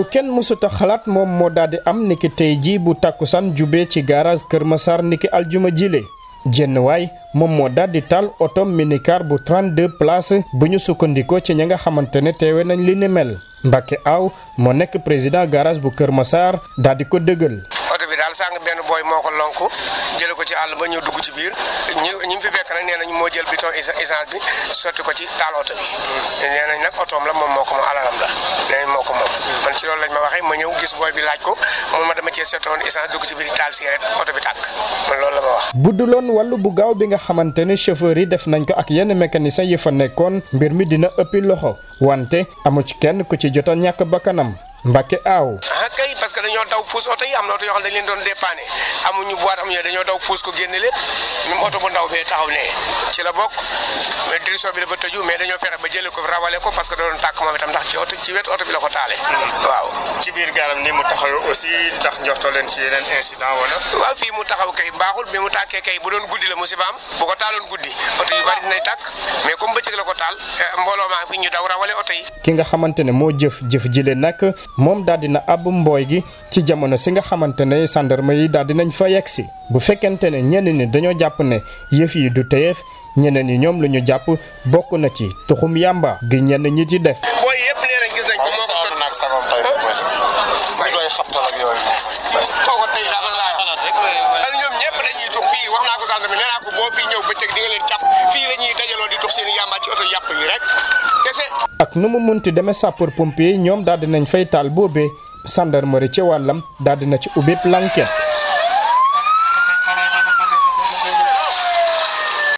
kenn mësuta xalaat moom moo daal di am niki tey jii bu takkusaan jubee ci garage Kër Massar niki aljuma jile jenn waay moom moo daal di taal oto minicar bu 32 places bu ñu sukkandikoo ci ña nga xamante ne teewe nañ li ni mel Mbacke Aw moo nekk président garage bu Kër Massar daal di ko dëggal. oto bi daal sàng benn booy moo ko lonku jële ko ci àll ba ñëw dugg ci biir ñi ñi fi fekk nag nee nañ moo jël biton essence bi sotti ko ci taal oto bi nee nañ nag otoom la moom moo ko moom alalam la nee nañ moo ko moom man ci loolu lañ ma waxee ma ñëw gis booy bi laaj ko mun ma dama cee sottoon essence dugg ci biir taal cigarette oto bi tàkk man loolu la ma wax budduloon wàllu bu gaaw bi nga xamante ne chauffeur yi def nañ ko ak yenn mécanicien yi fa nekkoon mbir mi dina ëppi loxo wante amu ci kenn ku ci jot a ñàkk bakkanam Mbacke Aw. ah kay parce que dañoo daw puus oto yi am na oto yoo xam ne dañ leen doon dépanné amuñu boîte amuñu dañoo daw puus ko génne lépp même oto bu ndaw fee taxaw ne ci la bokk mais direction bi dafa tëju mais dañoo fexe ba jëlee ko rawale ko parce que da doon tàkk moom itam ndax ci oto ci wetu oto bi la ko taale waaw ci biir gaalam ni mu taxawee aussi ndax njortoo leen ci yeneen incident wala. waaw fii mu taxaw kay baaxul bi mu tàkkee kay bu doon guddi la musibaam bu ko taaloon guddi oto yu bari dinay tàkk mais comme bëccëg la ko taal mbooloo maa fi ñu daw rawale oto yi ki nga xamante ne moo jëf jëf jile nag moom daal dina ab mbooy gi ci jamono si nga xamante ne sandarma yi daal dinañ fa yegg si bu fekkente ne ñenn ñi dañoo jàpp ne yëf yi du teyeef ñeneen ñi ñoom lu ñu jàpp bokk na ci tuxum yàmba gi ñenn ñi ci def. booy yëpp nee nañ gis nañ ko moo ko soxla naag sabam tey mooy doy xabtal ak yooyu kooku tey daal laa xalaat rek ak ñoom ñëpp dañuy tux fii wax naa ko sànq nee naa ko boo fii ñëw bëccëg di nga leen càpp fii la ñuy dajaloo di tux seen yàmba ci oto yàpp yi rek kese ak nu mu munti demee sapeur pompier ñoom daal dinañ fay taal boobee gendarmerie ci wàllam daal dina ci ubbi l'enquête